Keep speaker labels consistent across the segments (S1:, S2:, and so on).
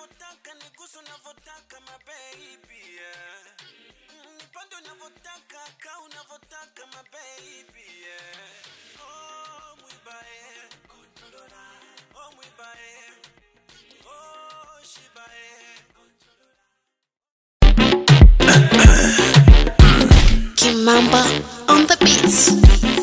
S1: unavyotaka nigusu unavyotaka mabebi yeah. Mm, nipande unavyotaka ka unavyotaka mabebi yeah. oh, mwibae oh, mwibae oh, shibae
S2: Kimamba on the beats.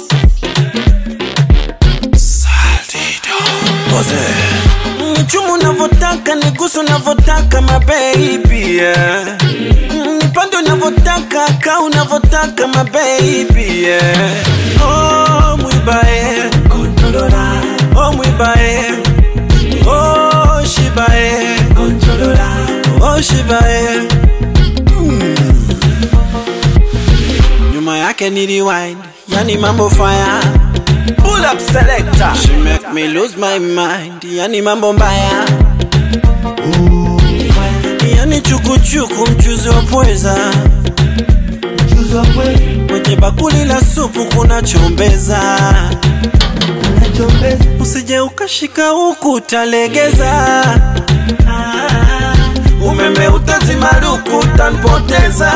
S1: Nichumu unavyotaka nigusu unavyotaka mabebi yeah. Mm, nipande unavyotaka ka unavyotaka mabebi yeah. oh, mwibae oh, mwibae oh, shibae oh, shibae Mm. nyuma yake ni rewind yani mambo fire Pull up selector. She make me lose my mind. Yani mambo mbaya. Yani chukuchuku mchuzi wa pweza. Kwenye bakuli la supu kuna chombeza. Usije ukashika huku utalegeza. Umeme utazimaruku utanipoteza.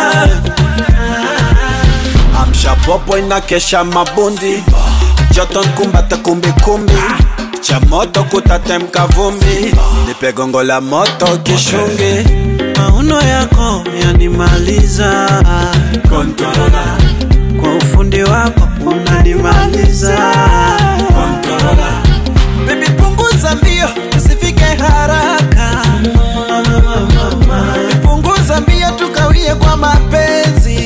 S1: Amsha popo inakesha mabundi joto nkumbata kumbikumbi cha moto kutatemka vumbi nipe gongo la moto kishungi mauno yako yanimaliza Kontorola. kwa ufundi wako unanimaliza Kontorola. Baby punguza mbio usifike haraka punguza mbio tukawie kwa mapenzi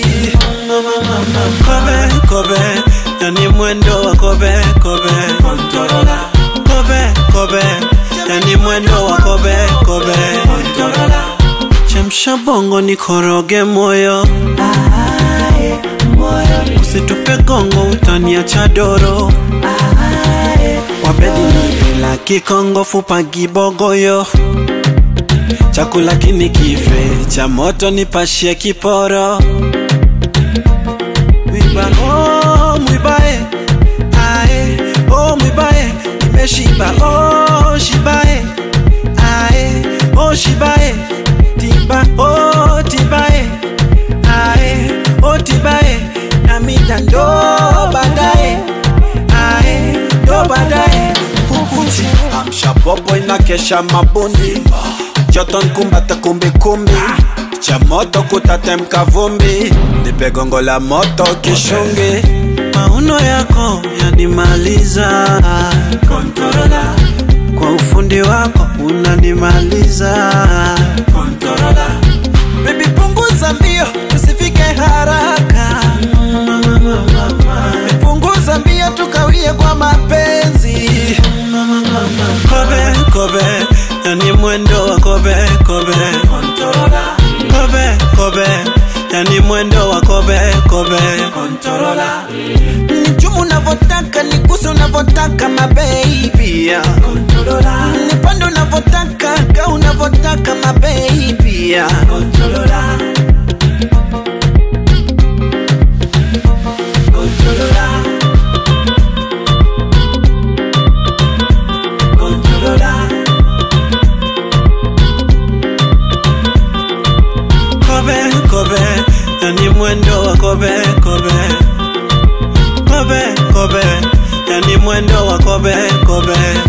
S1: kobe kobe yani mwendo wa kobe kobe Kontorola. kobe kobe yani mwendo wa kobe kobe Kontorola. chemsha bongo nikoroge moyo usitupe gongo utaniacha doro wabedi nipila kikongo fupa gibogoyo chakula kini kife cha moto nipashie kiporo mwiba oh, mwibae ae oh, mwibae nimeshiba oh, shibae ae oh, shibae tiba oh, tibae ae oh, tibae namida ndo baadaye ae ndo baadaye kukuchi amsha popo inakesha mabundi joto nkumbata kumbikumbi cha moto kutatemka vumbi nipe gongo la moto kishungi mauno yako yanimaliza Kontorola. kwa ufundi wako unanimaliza Kontorola. Baby punguza mbio tusifike haraka punguza mbio tukawie kwa mapenzi kobe kobe yani mwendo wa kobe kobe kobe kobe yani mwendo wa kobe kobe nichumu unavyotaka nigusu unavyotaka mabebi nipande unavyotaka ka unavyotaka mabebi kobe kobe yani mwendo wa kobe kobe kobe kobe yani mwendo wa kobe kobe